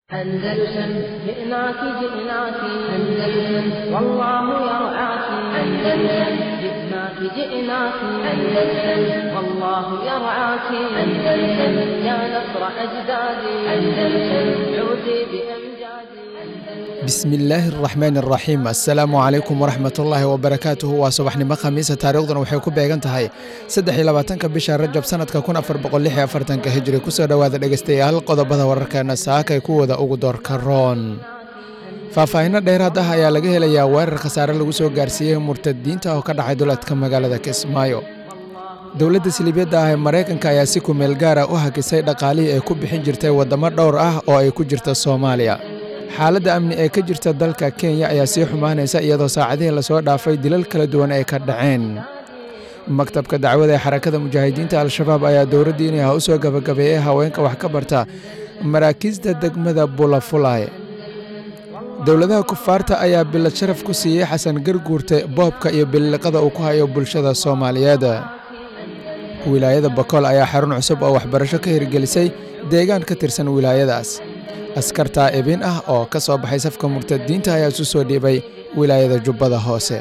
أندلسن جئناك جئناك أندلسن والله يرعاك أندلسن جئناك جئناك أندلسن والله يرعاك أندلسن يا نصر أجدادي أندلسن عودي بأمجادي bismillaahi araxmaan araxiim assalaamu calaykum waraxmatullaahi wabarakaatuhu waa subaxnimo khamiisa taariikhduna waxay ku beegan tahay saddex iyo labaatanka bisha rajab sanadka kun afar boqol lix iyo afartanka hijri kusoo dhowaada dhegeystayaal qodobada wararkeena saakay kuwada ugu doorka roon faahfaahinno dheeraad ah ayaa laga helayaa weerar khasaare lagu soo gaarsiiyey murtadiinta oo ka dhacay duleedka magaalada kismaayo dowladda siliibyadda ah ee maraykanka ayaa si kumeel gaara u hakisay dhaqaalihii ay ku bixin jirtay waddamo dhowr ah oo ay ku jirta soomaaliya xaaladda amni ee ka jirta dalka kenya ayaa sii xumaanaysa iyadoo saacadihii lasoo dhaafay dilal kala duwan ay ka dhaceen maktabka dacwada ee xarakada mujaahidiinta al-shabaab ayaa dowladda inay ha u soo gabagabeeyey haweenka wax ka barta maraakiista degmada bulafulay dowladaha kufaarta ayaa bilad sharaf ku siiyey xasan garguurte boobka iyo billiqada uu ku hayo bulshada soomaaliyeed wilaayada bakool ayaa xarun cusub oo waxbarasho ka hirgelisay deegaan ka tirsan wilaayadaas askartaa ibin ah oo ka soo baxay safka murtadiinta ayaa isu soo dhiibay wilaayada jubbada hoose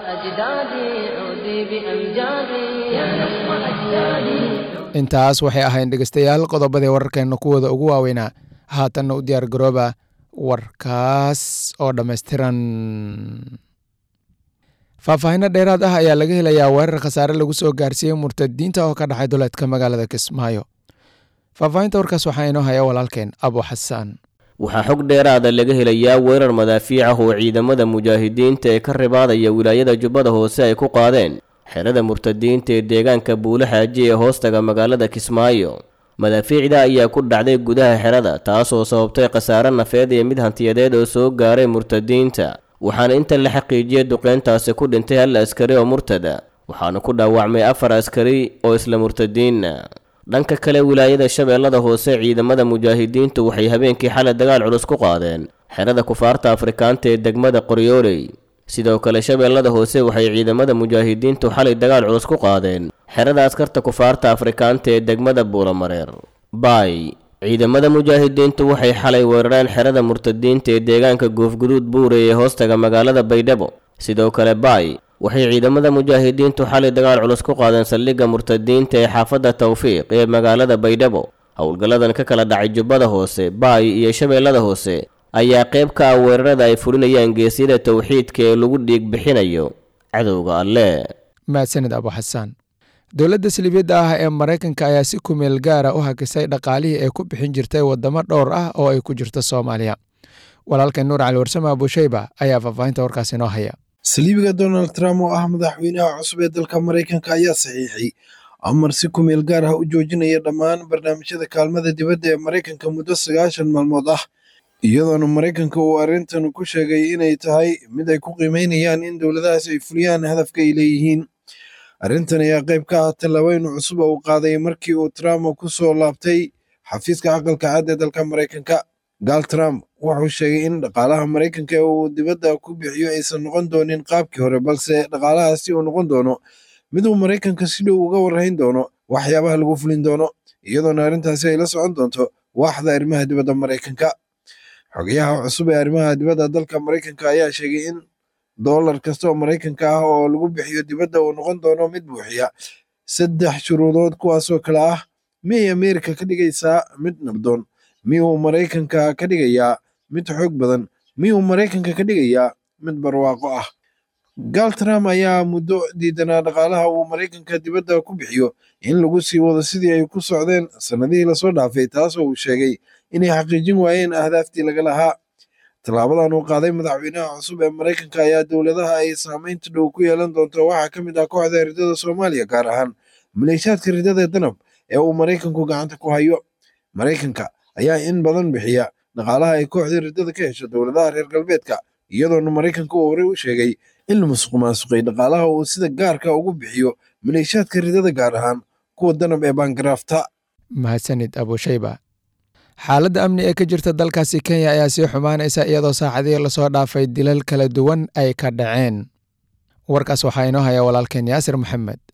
intaas waxay ahayn dhegeystayaal qodobadii wararkeenna kuwooda ugu waaweynaa haatanna u diyaar garooba warkaas oo dhammaystiran faahfaahinno dheeraad ah ayaa laga helayaa weerar khasaare lagu soo gaarsiiyey murtadiinta oo ka dhacay duleedka magaalada kismaayo faahfaahinta warkaas waxaa inoo haya walaalkeen abu xasaan waxaa xog dheeraada laga helayaa weerar madaafiic ah oo ciidamada mujaahidiinta ee ka ribaadaya wilaayada jubbada hoose ay ku qaadeen xerada murtadiinta ee deegaanka buule xaaji ee hoostaga magaalada kismaayo madaafiicda ayaa ku dhacday gudaha xerada taasoo sababtay khasaare nafeed iyo mid hantiyadeed oo soo gaaray murtadiinta waxaana inta la xaqiijiyey duqeyntaasi ku dhintay hal askari oo murtada waxaana ku dhaawacmay afar askari oo isla murtadiinna dhanka kale wilaayada shabeellada hoose ciidamada mujaahidiintu waxay habeenkii xalay dagaal culus ku qaadeen xerada kufaarta afrikaanta ee degmada qoryooley sidoo kale shabeellada hoose waxay ciidamada mujaahidiintu xalay dagaal culus ku qaadeen xerada askarta kufaarta afrikaanta ee degmada buulamareer baay ciidamada mujaahidiintu waxay xalay weerareen xerada murtadiinta ee deegaanka goofguduud buurey ee hoostaga magaalada baydhabo sidoo kale baay waxay ciidamada mujaahidiintu xalay dagaal culus ku qaadeen saldhigga murtadiinta ee xaafadda tawfiiq ee magaalada baydhabo howlgalladan ka kala dhacay jubbada hoose baay iyo shabeellada hoose ayaa qayb ka ah weerarada ay fulinayaan geesyada towxiidka ee lagu dhiig bixinayo cadowga alle mahadsanid abu xasaan dowladda siliibyadda ah ee maraykanka ayaa si kumeel gaara u hakisay dhaqaalihii ay ku bixin jirtay waddamo dhowr ah oo ay ku jirto soomaaliya walaalkeen nuur cali warsame abushayba ayaa faahfaahinta warkaas inoo haya saliibiga donald trump oo ah madaxweynaha cusub ee dalka maraykanka ayaa saxiixay amar si kumeel gaar ah u joojinaya dhammaan barnaamijyada kaalmada dibadda ee maraykanka muddo sagaashan maalmood ah iyadoona maraykanka uu arrintan ku sheegay inay tahay mid ay ku qiimeynayaan in dowladahaas ay fuliyaan hadafka ay leeyihiin arrintan ayaa qayb ka ah tallaabooyin cusub oo uu qaaday markii uu trump ku soo laabtay xafiiska aqalka cad ee dalka maraykanka gaal trump wuxuu sheegay in dhaqaalaha maraykanka ee uu dibadda ku bixiyo aysan noqon doonin qaabkii hore balse dhaqaalahaasi uu noqon doono mid uu maraykanka si dhow uga warrayn doono waxyaabaha lagu fulin doono iyadoona arrintaasi ay la socon doonto waaxda arrimaha dibadda maraykanka xogayaha cusub ee arrimaha dibadda dalka maraykanka ayaa sheegay in dollar kasta oo maraykanka ah oo lagu bixiyo dibadda uu noqon doono mid buuxiya saddex shuruudood kuwaasoo kale ah miyay ameerika ka dhigaysaa mid nabdoon miyuu maraykanka ka dhigayaa mid xoog badan miyuu maraykanka ka dhigayaa mid barwaaqo ah gaal trump ayaa muddo diidanaa dhaqaalaha uu maraykanka dibadda ku bixiyo in lagu sii wado sidii ay ku socdeen sannadihii lasoo dhaafay taasoo uu sheegay inay xaqiijin waayeen ahdaaftii laga lahaa tallaabadan uu qaaday madaxweynaha cusub ee maraykanka ayaa dowladaha ay saamaynta dhow ku yeelan doonto waxaa ka mid ah kooxda ridada soomaaliya gaar ahaan maleeshaadka ridada danab ee uu maraykanku gacanta ku hayo maraykanka ayaa in badan bixiya dhaqaalaha ay kooxda ridada ka hesho dowladaha reer galbeedka iyadoona maraykanka uu horey u sheegay in la musuq maasuqay dhaqaalaha uu sida gaarka ugu bixiyo maleeshaadka ridada gaar ahaan kuwa danab ee baangaraafta mahadsanid abushayba xaaladda amni ee ka jirta dalkaasi kenya ayaa sii xumaanaysa iyadoo saacadihii lasoo dhaafay dilal kala duwan ay ka dhaceen warkaas waxaa inoo haya walaalkeen yaasir maxamed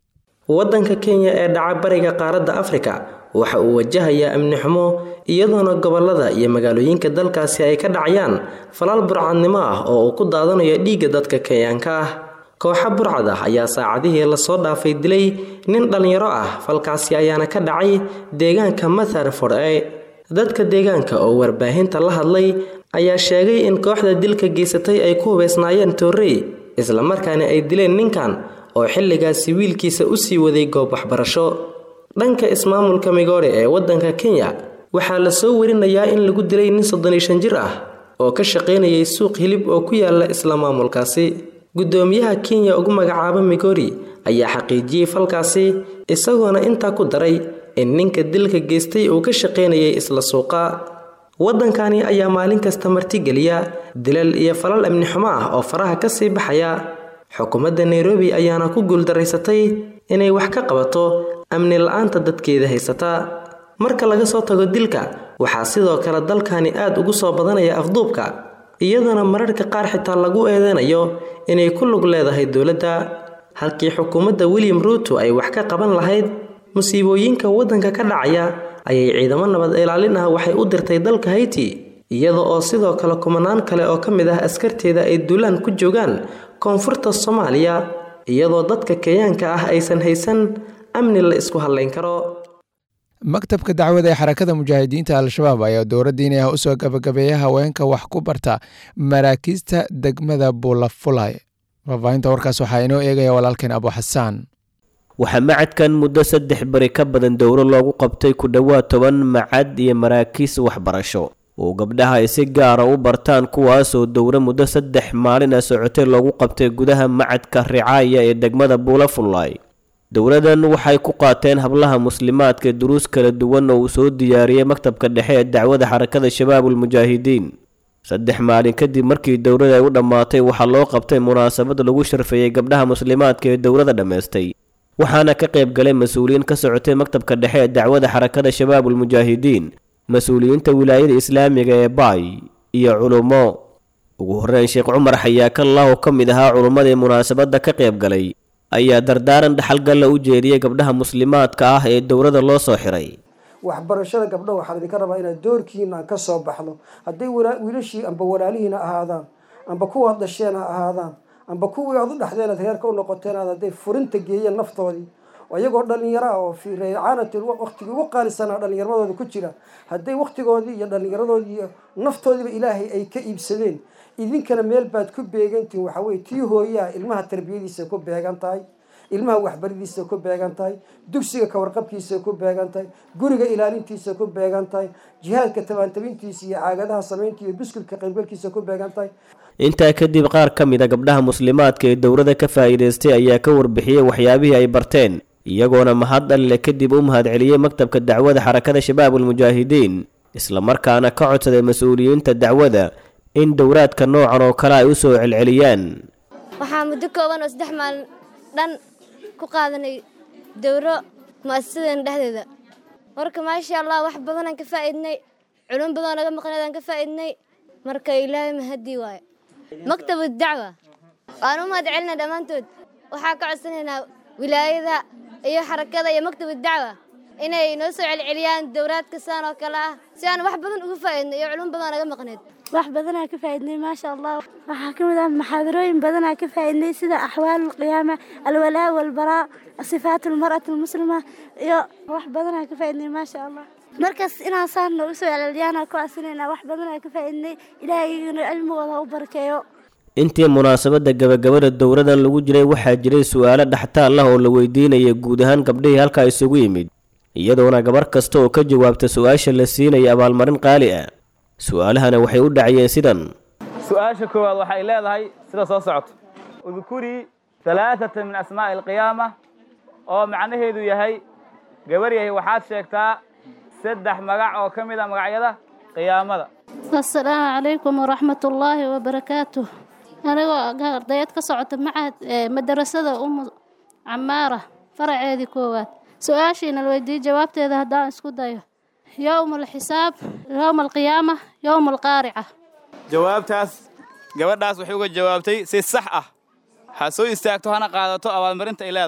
waddanka kenya ee dhaca bariga qaaradda afrika waxa uu wajahayaa amni xumo iyadoona gobolada iyo magaalooyinka dalkaasi ay ka dhacayaan falal burcadnimo ah oo uu ku daadanayo dhiigga dadka kenyaanka ah kooxa burcad ah ayaa saacadihii lasoo dhaafay dilay nin dhallinyaro ah falkaasi ayaana ka dhacay deegaanka matharford e dadka deegaanka oo warbaahinta la hadlay ayaa sheegay in kooxda dilka geysatay ay ku hubaysnaayeen toorrey islamarkaana ay dileen ninkan oo xilligaasi wiilkiisa u sii waday goob waxbarasho dhanka ismaamulka migoore ee waddanka kenya waxaa la soo warinayaa in lagu dilay nin soddon iyo shan jir ah oo ka shaqaynayay suuq hilib oo ku yaala isla maamulkaasi guddoomiyaha kenya ugu magacaaba migori ayaa xaqiijiyey falkaasi isagoona intaa ku daray in ninka dilka geystay uu ka shaqaynayay isla suuqa waddankani ayaa maalin kasta martigeliya dilal iyo falal amni xumo ah oo faraha ka sii baxaya xukuumadda nairobi ayaana ku guuldaraysatay inay wax ka qabato amni la-aanta dadkeeda haysata marka laga soo tago dilka waxaa sidoo kale dalkani aad ugu soo badanaya afduubka iyadoona mararka qaar xitaa lagu eedeynayo inay ku lug leedahay dowladda halkii xukuumadda william ruuto ay wax ka qaban lahayd musiibooyinka waddanka ka dhacaya ayay ciidamo nabad ilaalin ah waxay u dirtay dalka hayti iyada oo sidoo kale kumanaan kale oo ka mid ah askarteeda ay duulaan ku joogaan koonfurta soomaaliya iyadoo dadka kenyaanka ah aysan haysan amni la isku hadlayn karo maktabka dacwada ee xarakada mujaahidiinta al-shabaab ayaa dowra diini ah usoo gabagabeeya haweenka wax ku barta maraakiista degmada buulafulay faafaahinta warkaas waxaa inoo eegaya walaalkeen abu xasaan waxaa macadkan muddo saddex bari ka badan dowro loogu qabtay ku dhowaad toban macad iyo maraakiis waxbarasho oo gabdhaha ay si gaara u bartaan kuwaasoo dowro muddo saddex maalin a socotay loogu qabtay gudaha macadka ricaaya ee degmada buulafulay dowladan waxay ku qaateen hablaha muslimaadka duruus kala duwan oo uu soo diyaariyey maktabka dhexe ee dacwada xarakada shabaabulmujaahidiin saddex maalin kadib markii dowlada ay u dhammaatay waxaa loo qabtay munaasabad lagu sharfeeyey gabdhaha muslimaadka ee dowlada dhammaystay waxaana ka qayb galay mas-uuliyiin ka socotay maktabka dhexe ee dacwada xarakada shabaabulmujaahidiin mas-uuliyiinta wilaayada islaamiga ee baay iyo culummo ugu horreyn sheekh cumar xayaakallah oo ka mid ahaa culummadii munaasabadda ka qayb galay ayaa dardaaran dhaxalgalla u jeediyey gabdhaha muslimaadka ah ee dowladda loo soo xiray waxbarashada gabdho waxaan idinka rabaa inaad doorkiina aan ka soo baxno hadday wiilashii amba walaalihiina ahaadaan amba kuwaad dhasheen ha ahaadaan amba kuwii aad u dhexdeen aad reerka u noqoteen aad hadday furinta geeyeen naftoodii iyagoo dhalinyaro ah oo fii reecaanatin waktigii ugu qaalisanaa dhallinyaramadooda ku jira hadday waktigoodii iyo dhallinyaradoodii iyo naftoodiiba ilaahay ay ka iibsadeen idinkana meel baad ku beegantihin waxa weye tii hooyaha ilmaha tarbiyadiisa ku beegan tahay ilmaha waxbaridiisa ku beegan tahay dugsiga kawarqabkiisa ku beegan tahay guriga ilaalintiisa ku beegan tahay jihaadka tabaantabintiisa iyo caagadaha samaynta iyo buskilka qaybgalkiisa ku beegan tahay intaa kadib qaar ka mid a gabdhaha muslimaadka ee dowladda ka faa'iidaystay ayaa ka warbixiyey waxyaabihii ay barteen iyagoona mahad alle kadib u mahadceliyey maktabka dacwada xarakada shabaabulmujaahidiin islamarkaana ka codsaday mas-uuliyiinta dacwada in dowraadka noocan oo kale ay u soo celceliyaan waxaa muddo kooban oo saddex maalin dhan ku qaadanay dowro mu'asasadeena dhexdeeda marka maasha allah wax badanaan ka faa'iidnay culum badanoo naga maqnaydaan ka faa'iidnay marka ilaahay mahadii waaye maktabu dacwa waan u mahad celinaa dhammaantood waxaa ka codsanaynaa wilaayada iyo xarakada iyo maktabu dacwa inay noo soo celceliyaan dowraadka saan oo kale ah si aan wax badan uga faa'iidno iyo culum badanoo naga maqnayd wax badanaa ka faa'iidnay maasha allah waxaa ka mid ah maxaadarooyin badanaa ka faa'iidnay sida axwaalu lqiyaama alwalaa walbaraa sifaat almar'ati almuslima iyo wax badanaa ka faa'iidnay maasha allah markaas inaan saan noogu soo celceliyaana ku asinaynaa wax badanaa ka faa'iidnay ilaahayna cilmigooda u barakeeyo intii munaasabadda gabagabada dowladan lagu jiray waxaa jiray su'aalo dhaxtaal ah oo la weydiinaya guud ahaan gabdhihii halkaa isugu yimid iyadoona gabar kasta oo ka jawaabta su-aasha la siinaya abaalmarin qaali ah su-aalahana waxay u dhacayeen sidan su-aasha koowaad waxay leedahay sida soo socoto udkurii halaaثata min asmaa'i alqiyaama oo macnaheedu yahay gabar yahay waxaad sheegtaa saddex magac oo ka mid a magacyada qiyaamada asalaamu calaykum waraxmat ullaahi wabarakaatuh anigoo ardayad ka socota macahad madarasada umu camaara faraceedii koowaad su-aashiina la weydiiyey jawaabteeda haddaan isku dayo yowma alxisaab yowma alqiyaama yowma alqaarica jawaabtaas gabadhaas waxay uga jawaabtay si sax ah ha soo istaagto hana qaadato abaalmarinta ay leedahay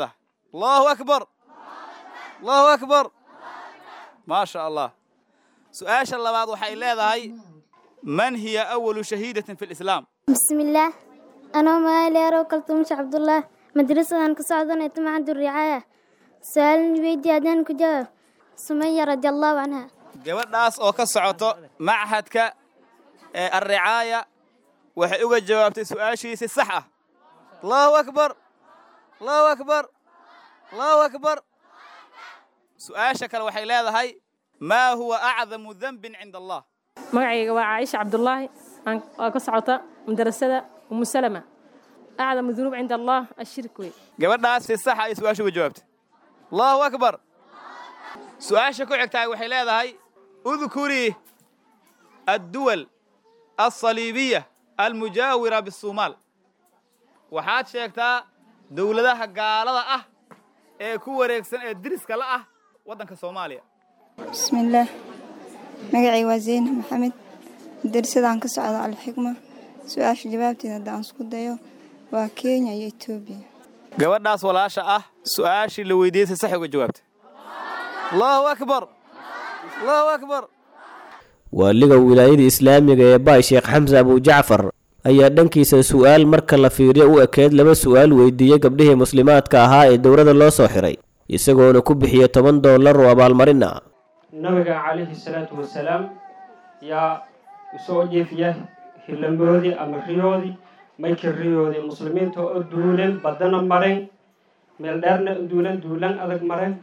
allahu akbar allahu akbar maa sha allah su-aasha labaad waxay leedahay man hiya awalu shahiidatin fi lislaam bismillaah anoo magaaleerow kaltuumasha cabdullah madrasadan ka socdanay tumacadu ricaaya su-aalin weydii haddaan ku jawaab sumaya radiallahu canha gabadhaas oo ka socoto machadka ee alricaaya waxay uga jawaabtay su-aashiisi sax ah allahu akbar allahu akbar allahu akbar su-aasha kale waxay leedahay maa huwa acdamu denbin cinda allah magacayga waa caaisha cabdulaahi oo ka socota madarasada umu salama acdamu dunuub cinda allah ashirk wey gabadhaas si saxa ay su-aasha uga jawaabtay allahu akbar su-aasha ku xigtahay waxay leedahay udkurii adduwal alsaliibiya almujaawira bisuumaal waxaad sheegtaa dowladaha gaalada ah ee ku wareegsan ee diriska la ah waddanka soomaaliya bismillaah magacay waa zeynab maxamed darsadaan ka socda alxikma su-aasha jawaabteeda haddaan isku dayo waa kenya iyo etoobiya gabadhaas walaasha ah su-aashii la weydiiyey si sax uga jawaabtay allahu akbar allahu akbar waaliga wilaayada islaamiga ee baay sheekh xamse abujacfar ayaa dhankiisa su'aal marka la fiiriyo u ekeed laba su'aal weydiiyey gabdhihii muslimaadka ahaa ee dowladda loo soo xiray isagoona ku bixiya toban dollar oo abaalmarin ah nabiga calayhi salaatu wasalaam yaa usoo jeefiya hilamboodii ama riyoodii maykii riyoodii muslimiinta oo duulan badana maren meel dheerna duulan duulan adag maren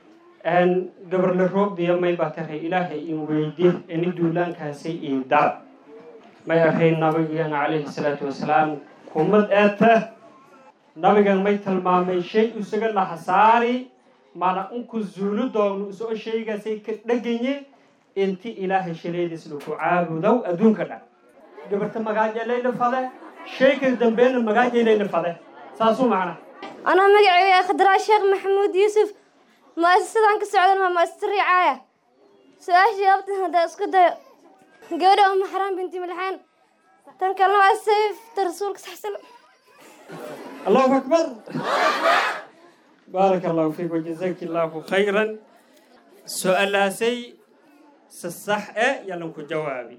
gabarle roogdiya may baa taray ilaahay in weydi ini duulaankaasay ii dar may ahayn nabigan calayhi salaatu wasalaam kumad eeta nabigan may tilmaamay shay isaga lahasaari mana unku zuulu doogno isoo shaygaasay ka dheganye inti ilaahay shaleediis laku caabudow adduunka dhan gabarta magaajeelayna fade shayka dambeena magaajeelayna fade saasuu macna anoo magacayga khadraa sheekh maxamuud yuusuf mu'asasadan ka socdan waa mu'asasa ricaaya su-aasha jawaabtan haddaa isku dayo gabadha uma xaraan binti milxaan tan kalena waa sayfta rasuulka saxsal allahu akbar baaraka allahu fiik wajazaki allahu khayran su-aalaasay si sax e yalan ku jawaabi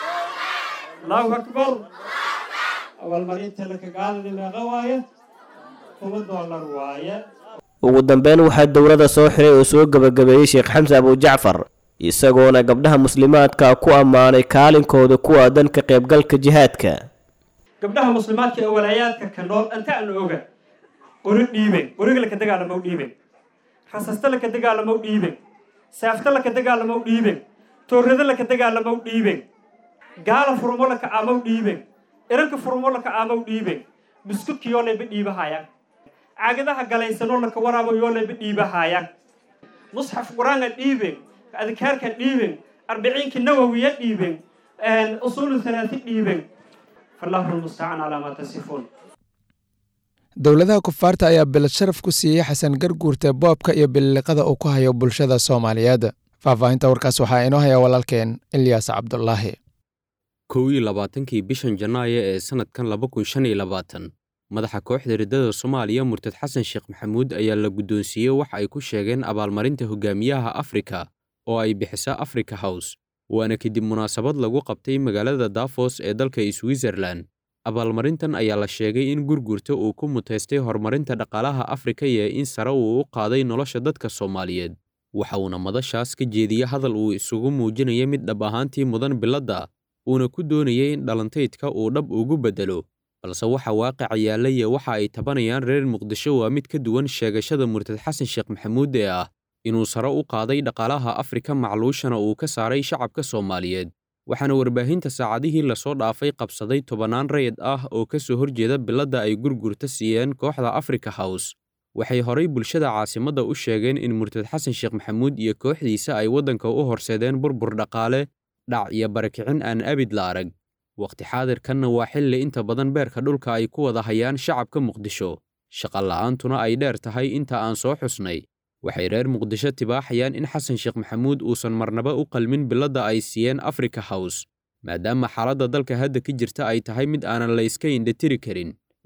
allahu akbar abaalmarinta lakagaalani meeqa waaye kuma doolar waaye ugu dambeyn waxaa dowladda soo xiray oo soo gebagabeeyey sheekh xamse abujacfar isagoona gabdhaha muslimaadka ku ammaanay kaalinkooda ku aadan ka qaybgalka jihaadka gabdhaha muslimaadka ee walaayaadka ka nool anta aan oga qori dhiiben qoriga laka dagaalamaw dhiiben rasasta laka dagaalamaw dhiiben saafta laka dagaalamaw dhiiben toorrada laka dagaalamaw dhiiben gaala furmo laka aamaw dhiiben iranka furmo laka aamaw dhiiben buskudkiyoonayba dhiibahayaan caagadaha galaysanoo laka waraabo yoonayba dhiibahayaan musxaf qur-aanka dhiiben adkaarka dhiiben arbiciinka nawawiya dhiiben usuulu halaati dhiiben fallahu lmustacaan calaa maa tasifuun dowladaha kufaarta ayaa bilad sharaf ku siiyey xasan garguurta boobka iyo bililiqada uu ku hayo bulshada soomaaliyeed faahfaahinta warkaas waxaa inoo haya walaalkeen ilyaas cabdulaahi kow iyo labaatankii bishan janaayo ee sannadkan laba kun shan iyo labaatan madaxa kooxda riddada soomaaliya murtad xasan sheekh maxamuud ayaa la guddoonsiiyey wax ay ku sheegeen abaalmarinta hogaamiyaha afrika oo ay bixisa africa house waana kadib munaasabad lagu qabtay magaalada dafos ee dalka switzerlan abaalmarintan ayaa la sheegay in gurgurta uu ku mutaystay horumarinta dhaqaalaha afrika iyo in sare uu u qaaday nolosha dadka soomaaliyeed waxa uuna madashaas ka jeediye hadal uu isugu muujinaya mid dhab ahaantii mudan biladda uuna ku doonayay in dhalantaydka uu dhab ugu beddelo balse waxa waaqica yaallaya waxa ay tabanayaan reer muqdisho waa mid ka duwan sheegashada murtad xasan sheekh maxamuud ee ah inuu sare u qaaday dhaqaalaha afrika macluushana uu ka saaray shacabka soomaaliyeed waxaana warbaahinta saacadihii lasoo dhaafay qabsaday tobannaan rayid ah oo ka soo horjeeda biladda ay gurgurta siiyeen kooxda africa house waxay horay bulshada caasimadda u sheegeen in murtad xasan sheekh maxamuud iyo kooxdiisa ay waddanka u horseedeen burbur dhaqaale dhac iyo barakicin aan abid la arag wakhti xaadirkanna waa xilli inta badan beerka dhulka ay ku wada hayaan shacabka muqdisho shaqola'aantuna ay dheer tahay inta aan soo xusnay waxay reer muqdisho tibaaxayaan in xasan sheekh maxamuud uusan marnaba u qalmin biladda ay siiyeen africa house maadaama xaaladda dalka hadda ka jirta ay tahay mid aanan la iska indhatiri karin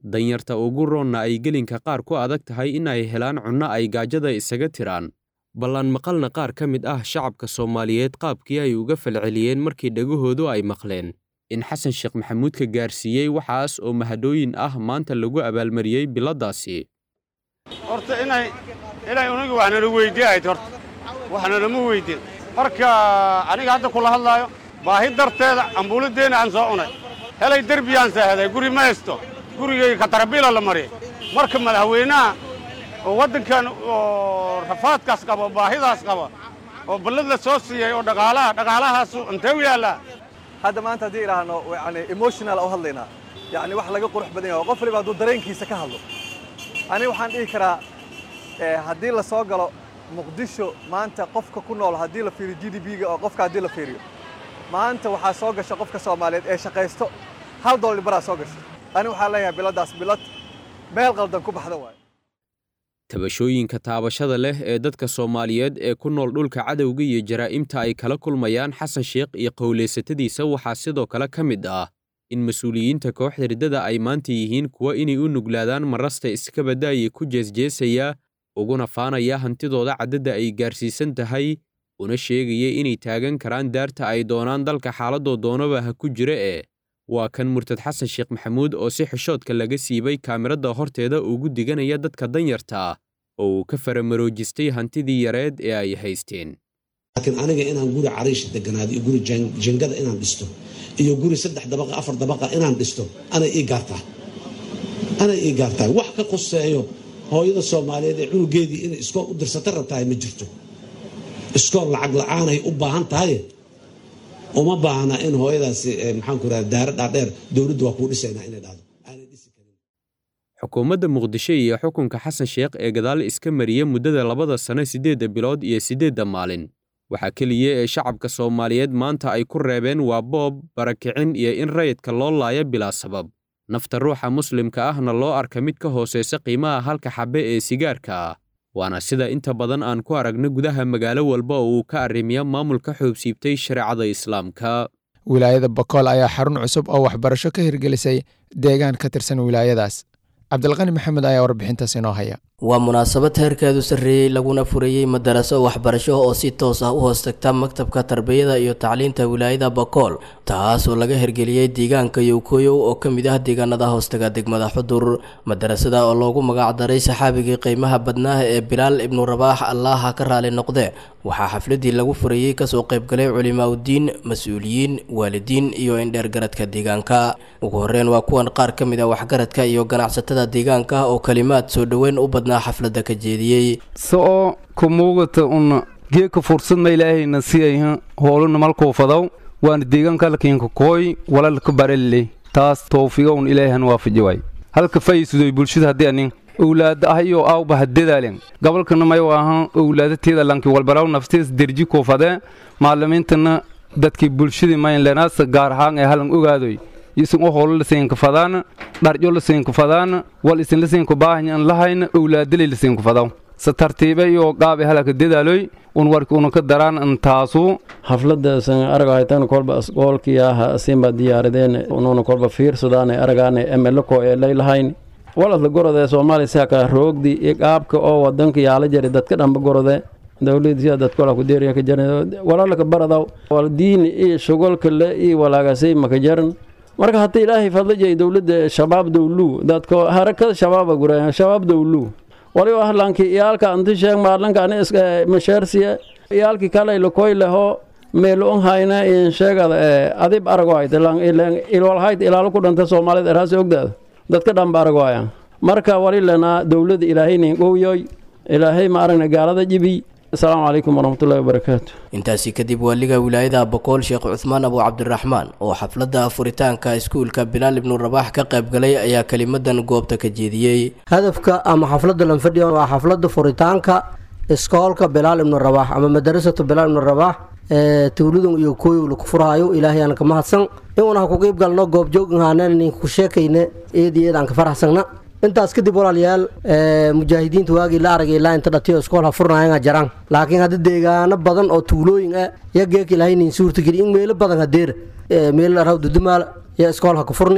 danyarta ugu roonna ay gelinka qaar ku adag tahay in ay helaan cunno ay gaajada isaga tiraan ballan maqalna qaar ka mid ah shacabka soomaaliyeed qaabkii ay uga falceliyeen markii dhegahoodu ay maqleen in xasan sheekh maxamuud ka gaarsiiyey waxaas oo mahadhooyin ah maanta lagu abaalmariyey biladdaasi horta inay inay unugu wax nala weydiiyahayd horta wax nalama weydin marka aniga hadda kula hadlaayo baahi darteeda ambuuladeenna aan soo cunay helay derbiyaan saahaday guri ma haysto gurigayga katarabiila la mariyay marka madaxweynaha oo waddankan oo rafaadkaas qaba baahidaas qaba oo ballad la soo siiyey oo dhaqaalaha dhaqaalahaasu intee u yaallaa hadda maanta haddii idhaahno yani emotional u hadlaynaa yani wax laga qurux badan yahay qof waliba hadduu dareenkiisa ka hadlo aniga waxaan dhihi karaa haddii la soo galo muqdisho maanta qofka ku nool haddii la fiiriyo g d b-ga oo qofka haddii la fiiriyo maanta waxaa soo gasha qofka soomaaliyeed ee shaqaysto hal dollar baraa soo gasha aniga waxaan leeyahay biladdaas bilad meel qaldan ku baxda waaye tabashooyinka taabashada leh ee dadka soomaaliyeed ee ku nool dhulka cadowga iyo jaraa'imta ay kala kulmayaan xasan sheekh iyo qowlaysatadiisa waxaa sidoo kale ka mid ah in mas-uuliyiinta kooxda riddada ay maanta yihiin kuwa inay u nuglaadaan marasta iska baddaayay ku jeesjeesaya uguna faanaya hantidooda caddadda ay gaarsiisan tahay una sheegaya inay taagan karaan daarta ay doonaan dalka xaaladoo doonaba ha ku jira ee waa kan murtad xasan sheekh maxamuud oo si xishoodka laga siibay kaamirada horteeda ugu diganaya dadka danyarta ah oo uu ka faramaroojistay hantidii yareed ee ay haysteen laakiin aniga inaan guri cariish deganaado iyo guri jingada inaan dhisto iyo guri saddex dabaqa afar dabaqa inaan dhisto anay ii gaartaa anay ii gaartaa wax ka qoseeyo hooyada soomaaliyeed ee cunugeedii inay iskool u dirsata rabtahay ma jirto iskool lacag la-aanay u baahan tahay uma baahna in hooyadaasi maxaanku raha daara dhaadheer dowladdu waa kuu dhisaynaa inay dhahdo xukuumadda muqdisho iyo xukunka xasan sheekh ee gadaal iska mariya muddada labada sano siddeedda bilood iyo siddeedda maalin waxaa keliya ee shacabka soomaaliyeed maanta ay ku reebeen waa boob barakicin iyo in rayidka loo laayo bilaa sabab nafta ruuxa muslimka ahna loo arka mid ka hoosaysa qiimaha halka xabbe ee sigaarka ah waana sida inta badan aan ku aragno gudaha magaalo walba oo uu ka arrimiya maamulka xoobsiibtay shareecada islaamka wilaayada bokool ayaa xarun cusub oo waxbarasho ka hirgelisay deegaan ka tirsan wilaayadaas cabdilqani maxamed ayaa warbixintaas inoo haya waa munaasabad heerkeedu sarreeyey laguna furayey madaraso waxbarasho oo si toos ah u hoostagta maktabka tarbiyada iyo tacliinta wilaayada bakool taas oo laga hirgeliyey deegaanka yowkoyow oo ka mid ah deegaanada hoostaga degmada xudur madarasada oo loogu magacdaray saxaabigii qiimaha badnaaha ee bilaal ibnu rabaax allaaha ka raali noqde waxaa xafladii lagu furayey kasoo qaybgalay culimaaudiin mas-uuliyiin waalidiin iyo indheergaradka deegaanka ugu horeyn waa kuwan qaar ka mid a waxgaradka iyo ganacsatada deegaanka oo kalimaad soo dhoweyn u badnaa xaflada ka jeediyey so'o ku muuqata una geeka fursadma ilaahayna siyayha hooluna malkuu fadaw waana deegaanka halkiinka kooy walalka barelle taas towfiga un ilaahan waafaji waay halka fayisudoy bulshada haddii anin owlaada ahayo aawba hadadaalen gobolkana mayo ahan owlaadateeda lanki walbaraw naftees derji kuu fadee maalimiintana dadkii bulshadii maynlenaasa gaar ahaan ee halan ogaadoy isin u holo lasiinka fadaana dharjo lasiinka fadaana wal isin lasiinka baahanyan lahayna owlaadalay lasiinka fadaw se tartiibe iyo gaabe halaka dadaaloy un warki una ka daraan intaasu xafladaasan aragahaytan kolba asgoolkiyaha asinba diyaaradeen ununa kolba fiirsadaane aragaane emeloko ee laylahayn waladla gorode soomaaliya siaka roogdi iyo qaabka oo wadanka yaala jari dadka dhamba gorode dowladisiya dadkola ku deeriya ka jaran walaalaka baradaw wal diin iyo shugolka le iyo walaagasay maka jaran marka haddii ilaahay fadla jay dowladda shabaab dowlu dadko harakada shabaaba gura shabaab dowlu wali ahlanki iyaalka anti sheeg maalanka ani masheersiya iyaalki kale lakoy leho meelo on hayna in sheegada adib arago hayt ilwal hayt ilaalo ku dhanta soomaalida eraasi ogdaada dadka dhanba arago haya marka wali lena dowladda ilaahaynin gowyoy ilaahay ma aragna gaalada jibi asalaamu calaykum waraxmatullahi wabarakaatu intaasi kadib waaliga wilaayada boqool sheekh cuthmaan abu cabdiraxmaan oo xafladda furitaanka iskuulka bilaal ibnu rabaax ka qaybgalay ayaa kelimadan goobta ka jeediyey hadafka ama xafladda lanfadhiya waa xafladda furitaanka iskoolka bilaal ibnu rabaax ama madarasatu bilaal ibnu rabaax ee tuuladun iyo kooyow laku furaayo ilaahay aan ka mahadsan inuuna ha ku qiib galno goobjooghaaneen ku sheekayne eed iyo eed aan ka faraxsanna intaas kadib walaalayaal mujaahidiinta waagii la aragay ilaa inta dhatiyo iskool ha furnaayanga jaraan laakiin hadda deegaano badan oo tuulooyin ah yageek ilahaynin suurtageli in meelo badan hadeer meel araw dudumaal iyo iskool ha ku furni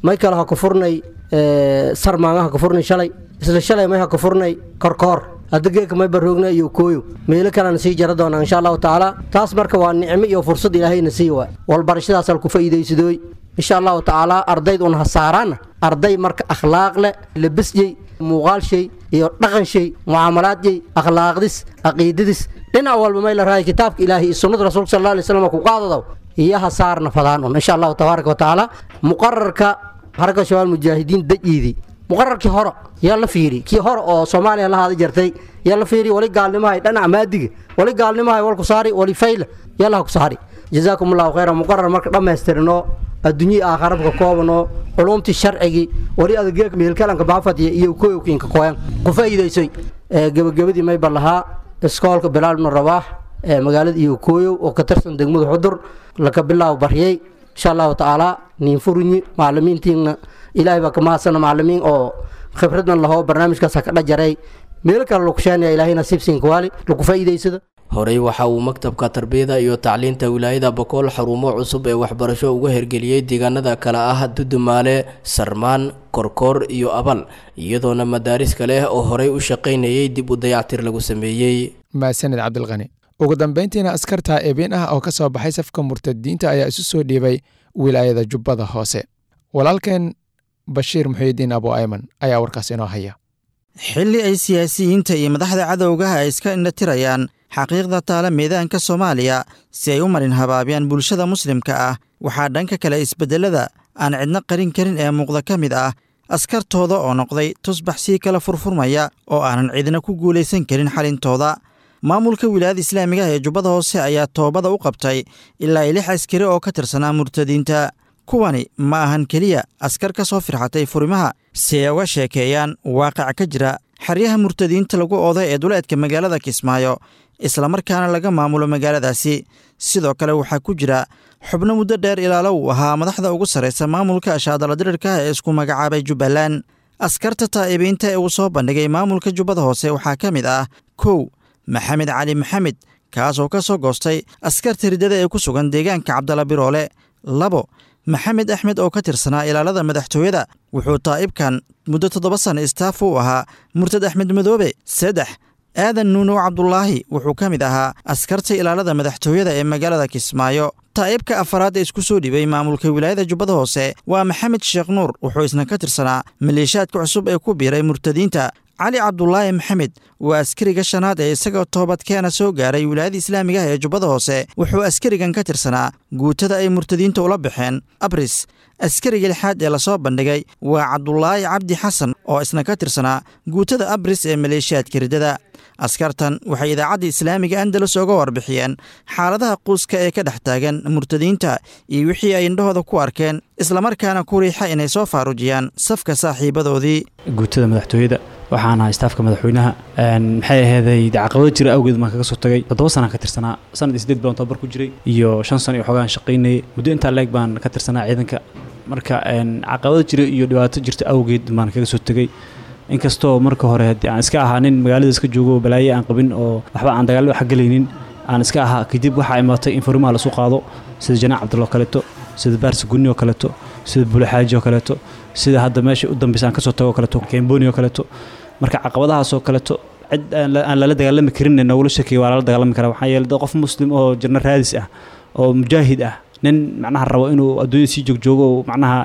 may kale ha ku furnay sarmaanga ha ku furnay shalay isla shalay may ha ku furnay korkoor hadda geeka may baroogna iyo kooyo meelo kalena sii jara doonaa insha allahu tacaala taas marka waa nicmo iyo fursad ilaahayna sii waa walbarashadaasal ku faa'iidaysadooy insha allahu tacaala ardayd un ha saaraana arday marka akhlaaq leh labisjey muuqaal shay iyo dhaqan shay mucaamalaadjey akhlaaqdis caqiidadis dhinac walba may la raaya kitaabka ilaahay iyo sunnada rasuulka sal alla alay slam ku qaadadaw iyo ha saarna fadaan un insha allahu tabaaraka wa tacaala muqararka harka shabaal mujaahidiin dajiidi muqararkii hore yaa la fiiri kii hore oo soomaaliya la haada jartay yaa la fiiri wali gaalnimahay dhanac maadiga wali gaalnimahay wal ku saari wali fayle yaa laha ku saari jazaakum allahu khayra muqarar marka dhammaystirno adduunyii aakharabka koobano culumtii sharcigii wali adageeka meelkalanka baafadiya iyo koyowkiinka koyan ku faa'iidaysay gebagabadii mayba lahaa iskoolka bilaal ibnu rabaax ee magaalada iyo kooyow oo ka tirsan degmada xudur laka bilaabo baryey insha allahu tacaala niin furunyi macalimiintiina ilaahay baa ka mahadsana macalimiin oo khibradan lahoo barnaamijkaas ha ka dhajaray meelo kale lagu sheenaya ilaahay nasiibsiinka waali lagu faa'iidaysada horey waxa uu maktabka tarbiyada iyo tacliinta wilaayada bokool xarumo cusub ee waxbarasho uga hergeliyey deegaanada kale ah dudumaale sarmaan korkoor iyo abal iyadoona madaaris kale oo horey u shaqaynayay dib u dayactir lagu sameeyey maasanid cabdilqani ugu dambeyntiina askarta eebeen ah oo ka soo baxay safka murtadiinta ayaa isu soo dhiibay wilaayada jubbada hoose walaalkeen bashiir muxiidiin abu ayman ayaa warkaas inoo haya xilli ay siyaasiyiinta iyo madaxda cadowgaha ay iska indhatirayaan xaqiiqda taala meedaanka soomaaliya si ay u marin habaabiyaan bulshada muslimka ah waxaa dhanka kale isbeddelada aan cidno qarin karin ee muuqda ka mid ah askartooda oo noqday tusbax sii kala furfurmaya oo aanan cidna ku guulaysan karin xalintooda maamulka wilaayada islaamiga ah ee jubbada hoose ayaa toobada u qabtay ilaa lix askari oo ka tirsanaa murtadiinta kuwani ma ahan keliya askar ka soo firxatay furimaha si ay uga sheekeeyaan waaqac ka jira xeryaha murtadiinta lagu ooday ee duleedka magaalada kismaayo islamarkaana laga maamulo magaaladaasi sidoo kale waxaa ku jira xubno muddo dheer ilaalo uu ahaa madaxda ugu sarraysa maamulka ashaadala dirirka ee isku magacaabay jubbaland askarta taa'ibiinta ee uu soo bandhigay maamulka jubbada hoose waxaa ka mid ah kow maxamed cali maxamed kaasoo ka soo goostay askarta riddada ee ku sugan deegaanka cabdalla biroole labo maxamed axmed oo ka tirsanaa ilaalada madaxtooyada wuxuu taa'ibkan muddo toddoba sanno istaaf u ahaa murtad axmed madoobe saddex aadan nuunow cabdulaahi wuxuu ka mid ahaa askarta ilaalada madaxtooyada ee magaalada kismaayo taa'ibka afaraad ee isku soo dhibay maamulka wilaayada jubbada hoose waa maxamed sheekh nuur wuxuu isna ka tirsanaa maleeshaadka cusub ee ku biiray murtadiinta cali cabdulaahi maxamed waa askariga shanaad ee isagoo toobadkeena soo gaaray wilaayada islaamiga ah ee jubbada hoose wuxuu askarigan ka tirsanaa guutada ay murtadiinta ula baxeen abris askariga lixaad ee lasoo bandhigay waa cabdulaahi cabdi xasan oo isna ka tirsanaa guutada abris ee maleeshiyaadka riddada askartan waxay idaacadda islaamiga andalus oga warbixiyeen xaaladaha quuska ee ka dhex taagan murtadiinta iyo wixii ay indhahooda ku arkeen islamarkaana ku riixa inay soo faarujiyaan safka saaxiibadoodii guutada madaxtooyada waxaan ahaa istaafka madaxweynaha maxay aheeday caqabado jira awgeed baan kaga soo tagay toddoba sanaan ka tirsanaa sanad iyo sideed baan tababar ku jiray iyo shan sano iyo xoogaan shaqaynayay muddo intaa leeg baan ka tirsanaa ciidanka marka caqabado jira iyo dhibaato jirta awgeed baan kaga soo tegey inkastoo marka hore haddii aan iska ahaa nin magaalada iska joogo balaaye aan qabin oo waxba aan dagaallo xagalaynin aan iska ahaa kadib waxaa imaatay in furimaha lasu qaado sida janaac cabdulla oo kaleeto sida baarsi gunni oo kaleeto sida bulxaaji oo kaleeto sida hadda meesha u dambeysa aan kasoo tago oo kaleeto kemboni oo kaleeto marka caqabadahaas oo kaleeto cid aan lala dagaalami karin nogula shakiya waa lala dagaalami karaa waxaa yeelay dad qof muslim oo jirna raadis ah oo mujaahid ah nin macnaha rabo inuu adduunya sii joogjoogo oo macnaha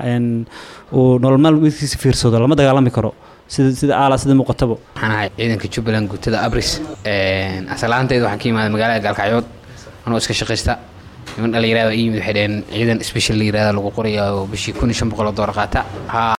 uu nolol maalmeedkiisa fiirsado lama dagaalami karo sida sida aala sida muuqataba waxaan ahay ciidanka jubbaland guutada abris asalaanteed waxaan ka imaaday magaalada gaalkacyood anoo iska shaqaysta niman dhalinyarada ii yimid waxay dhaheen ciidan special la yirahda lagu qoraya oo bishii kun iyo shan boqol oo doolar qaata